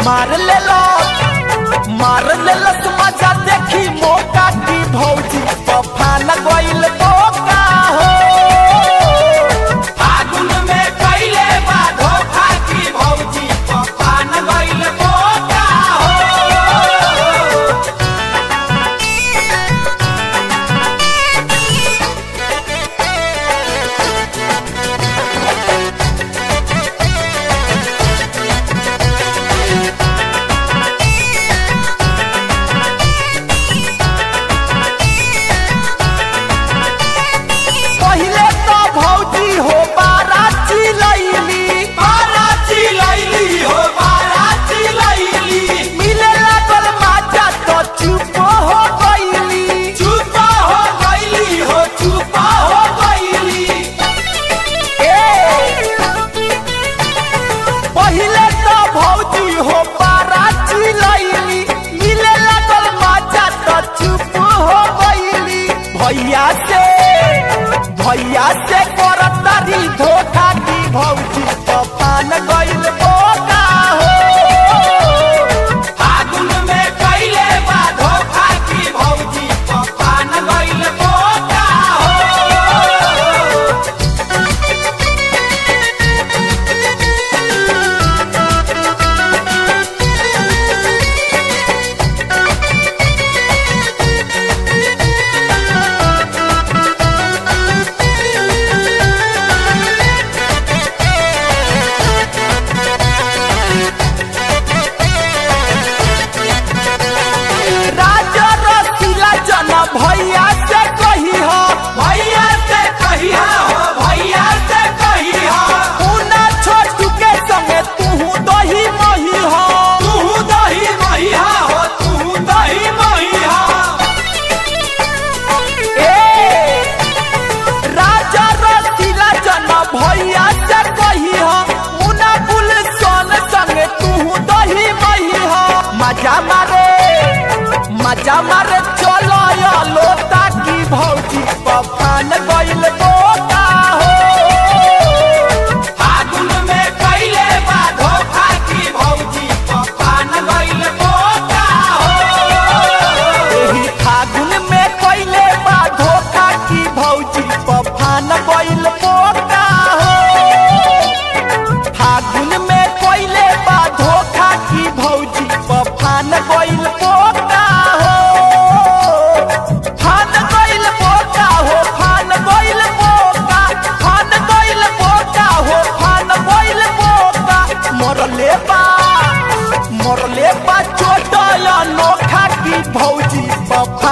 मार ले लो मार ले लो मजा देखी मौका की भौजी तूफान गइल बोका हो फागुन में कइले बा धोखा की भौजी तूफान गइल बोका हो पहिले तो भौजी हो बाराती लैली बाराती लैली हो बाराती लैली मिले लागल माजा तो चुप हो गईली चुप हो गईली हो चुप हो गईली ए पहिले तो भौजी हो बाराती लैली मिले लागल माजा तो चुप हो गईली भैया से भैया से करतारी धोखा की भौजी तूफान गइल बोका हो फागुन में कइले बा धोखा की भौजी तूफान गइल बोका हो राजा रसीला जना भैया से कही हो भैया से कही हो भैया से कही हो उना छोटू के संगे तू दही मही हो तू दही मही हो तू दही मही हो ए राजा रसीला जना भैया से कही हो मुना बुल सोन संगे तू दही मही हो मजा मारे मजा मारे चलो या लोटा की भौजी पफान गइल बोका हो फागुन में कइले बा धोखा की भौजी पफान गइल बोका हो एही फागुन में कइले बा धोखा की भौजी पफान गइल बोका हो फागुन में कइले बा धोखा की भौजी पफान गइल बोका हो फान गइल बोका हो फान गइल बोका फान गइल बोका हो फान गइल बोका मरले बा मरले बा चोट या नोखा की भौजी पफान